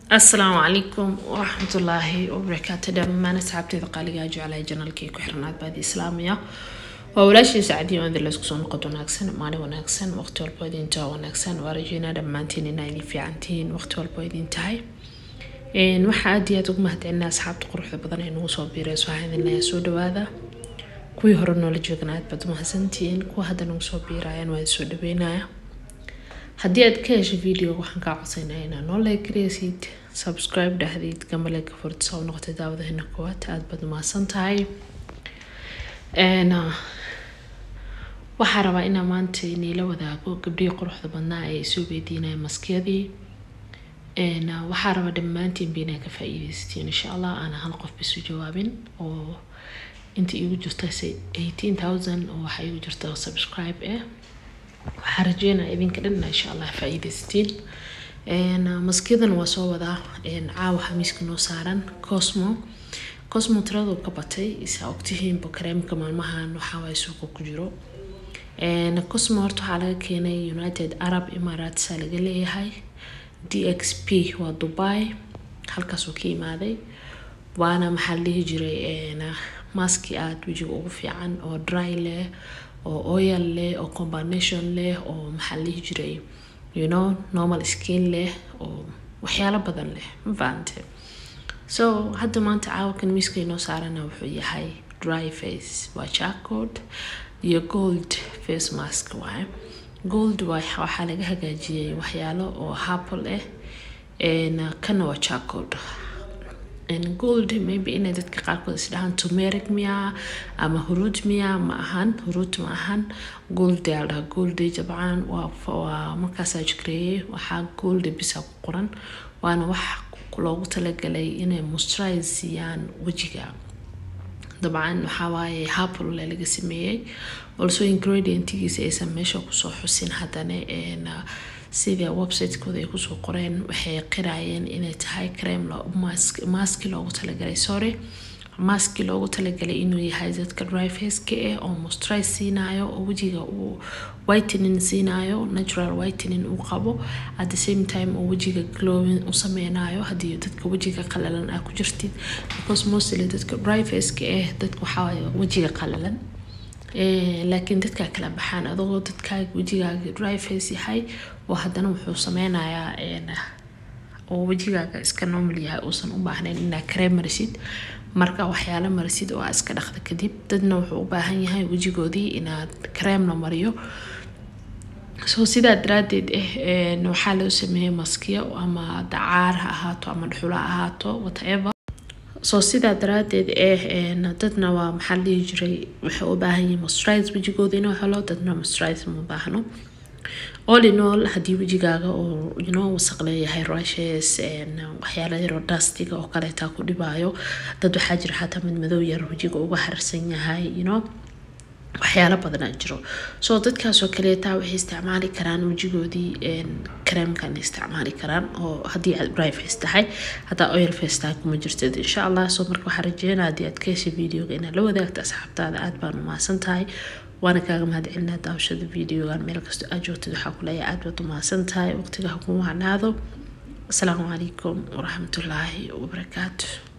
asalaamu calaykum waraxmatullaahi wabarakaatu dhammaan asxaabteeda qaaligaa jeclahay janalkii ku xirnaad baadi islaamiya waa walaashii sacdiyo in laysku soo noqod wanaagsan maalin wanaagsan waqti walba idintaa wanaagsan waa rajeynaa dhammaantiin inaa idin fiican tihiin waqti walba idin tahay waxaa aad iyo aad ugu mahadcelinaa asxaabta quruxda badan ee nagu soo biirayso waxaa idin leeyahay soo dhawaada kuwii hore noola joogna aad baad umahadsantihiin kuwa hadda nagu soo biirayaan waa idin soo dhaweynaya haddii aad ka heshay videoga waxaan kaa codsaynaa inaa noo leegareysid subscribe dhahdid gambaleega furtisa u noqotay daawadahina koowaad aada baad umahadsan tahay waxaa rabaa inaa maanta niila wadaago gabdhihii quruxda badnaa ee soo weydiinaya maskiyadii waxaa rabaa dhammaantiin ba inaa ka faa-iideysatiin insha allah aana hal qof bisu jawaabin oo inta iigu jirta eighteen thousand oo waxaa iigu jirta subscribe eh waxaa rajeynaya idinka dhan insha allah faa-iideysatiin maskiyadan waa soo wadaa caawa xamiiska noo saaran cosmo cosmo tiradu ka batay isaa ogtihiinba kareemka maalmahan waxaawaay suuqa ku jiro cosmo horta waxaa laga keenay united arab emirates laga leeyahay d x p waa dubai halkaasuu ka imaaday waana maxaa la dhihi jiray maski aada wejiga ugu fiican oo dry leh oo oil leh oo combination leh oo maxaa la dhihi jiray you know normal skin leh oo waxyaalo badan leh ma fahamte so hadda maanta caawakan miiska inoo saarana wuxuu yahay dry face waa jacod iyo gold face mask waaye gold waxaa laga hagaajiyay waxyaalo oo happle ah kana waa jacod gold maybe inay dadka qaarkood isdhahaan tumeric miya ama huruud miya ma ahan huruud ma ahan gold yaa ladhaha gold dabcan waa markaasaa jikreeyay waxaa gold bisa ku qoran waana wax loogu talagalay inay moisturize siiyaan wejiga dabcan waxawaaye happle laga sameeyey also ingredientigiisa aysan meesha kusoo xusin haddana sida websitekooda ay kusoo qoreen waxay qirayeen inay tahay crem maski loogu talagalay sorry maski loogu talagalay inuu yahay dadka dryfaceka ah oo moisturize siinayo oo wejiga uu whitening siinayo natural whitening uu qabo at the same time oo wejiga glowing u sameynayo haddii dadka wejiga qalalan aa ku jirtid because mostly dadka dryfaceka ah dadka waxaa wejiga qalalan laakiin dadkaa kala baxaan adagoo dadkaaga wejigaaga dryface yahay oo haddana wuxuu sameynayaa oo wejigaaga iska normal yahay uusan u baahnayn inaa kareem marisid marka waxyaalo marisid oo aa iska dhaqda kadib dadna wuxuu u baahan yahay wejigoodii inaad kareem la mariyo soo sidaa daraadeed ah waxaa loo sameeyey maskiyo ama dacaar ha ahaato ama dhuxulo ha ahaato whatever soo sidaa daraadeed eh dadna waa maxaa la dhihi jiray waxay u baahan yihiin moisturize wejigooda inuu helo dadna moisturize ma baahno all in all haddii wejigaaga oo you know wasaq leeyahay rashes waxyaala yaroo dastiga oo kaleetaa ku dhibaayo dad waxaa jira xataa mid madow yar wejiga uga harsan yahay you know waxyaalo badanaa jiro soo dadkaasoo kaleetaa waxay isticmaali karaan wejigoodii kareemkan isticmaali karaan oo haddii aad dry face tahay haddaa oil face tahay kuma jirtid insha allah soo marka waxaa rajeynaa haddii aad ka heshay videoga inaad la wadaagto asxaabtaada aad baan umahadsan tahay waana kaaga mahadcelinaa daawashada videogan meel kastoo aad joogtid waxaa ku leeyahay aad baad umahadsan tahay waqtiga ha kuma wacnaado asalaamu calaykum waraxmatullaahi wabarakaatu